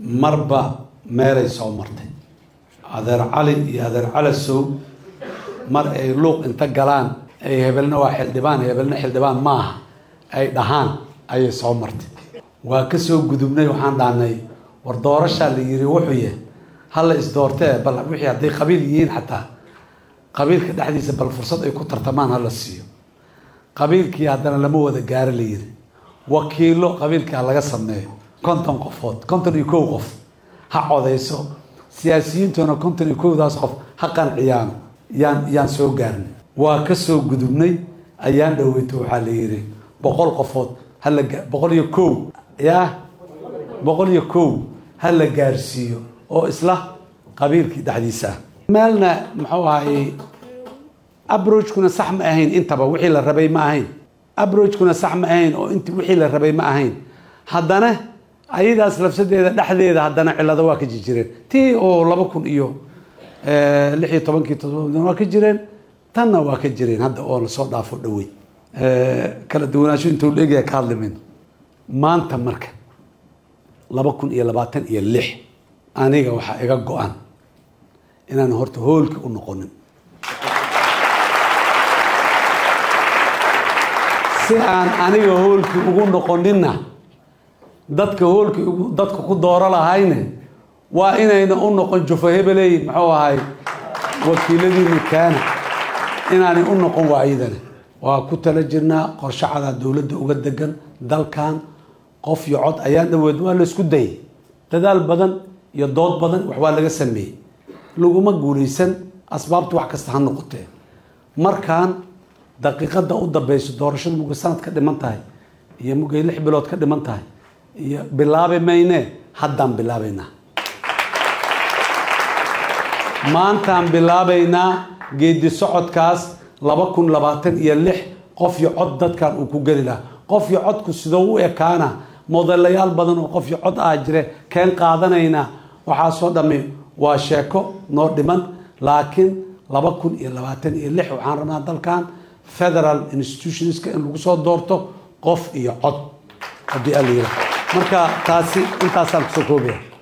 marba meelay soo martay adeer cali iyo adeer calasow mar ay luuq inta galaan ay hebelna waa xildhibaan hebelna xildhibaan ma aha ay dhahaan ayay soo martay waa ka soo gudubnay waxaan dhahnay war doorashaa la yiri wuxuu yahay hala isdoortee bal wixii hadday qabiil yihiin xataa qabiilka dhexdiisa bal fursad ay ku tartamaan hala siiyo qabiilkii haddana lama wada gaaro la yiri wakiilo qabiilkaa laga sameeyo konton qofood konton iyo kow qof ha codeyso siyaasiyiintuna konton iyo kowdaas qof ha qanciyaano yaan yaan soo gaarnay waa ka soo gudubnay ayaan dhaweyto waxaa la yidhi boqol qofood hala boqol iyo kow yaa boqol iyo kow ha la gaarsiiyo oo isla qabiilkii dhexdiisa ah meelna muxuu ahay abrogekuna sax ma ahayn intaba wixii la rabay ma ahayn abrogekuna sax ma ahayn oo int wixii la rabay ma ahayn haddana ayadaas lafsadeeda dhexdeeda haddana cilado waa ka jirjireen tii oo laba kun iyo lix iyo tobankii todoba waa ka jireen tanna waa ka jireen hadda oo lasoo dhaafo dhawey kala duwanaansho intuu la egaya ka hadli mayno maanta marka laba kun iyo labaatan iyo lix aniga waxaa iga go-an inaan horta hoolki u noqonin si aan aniga hoolkii ugu noqoninna dadka hoolkii dadka ku dooro lahayne waa inayna u noqon jufo hebeley muxuu ahay wakiiladiina kaana inaanay u noqon waayadana waa ku tala jirnaa qorshacadaa dowladda uga degan dalkan qof iyo cod ayaa dhaweed waa laysku dayay dadaal badan iyo dood badan wax waa laga sameeyey laguma guulaysan asbaabtu wax kasta ha noqotee markaan daqiiqada u dambeyso doorashada mugay sanad ka dhiman tahay iyo mugay lix bilood ka dhiman tahay iyo bilaabi mayne haddaan bilaabaynaa maantaan bilaabaynaa geedi socodkaas laba kun labaatan iyo lix qof iyo cod dadkan uu ku geli lahaa qof iyo codku sidoo u ekaana modelayaal badan oo qof iyo cod ah jire keen qaadanaynaa waxaasoo dhammi waa sheeko noo dhiman laakiin laba kun iyo labaatan iyo lix waxaan rabnaa dalkan federal institutionska in lagu soo doorto qof iyo cod haddii ala yira marka taasi intaasaan kusoo koobaya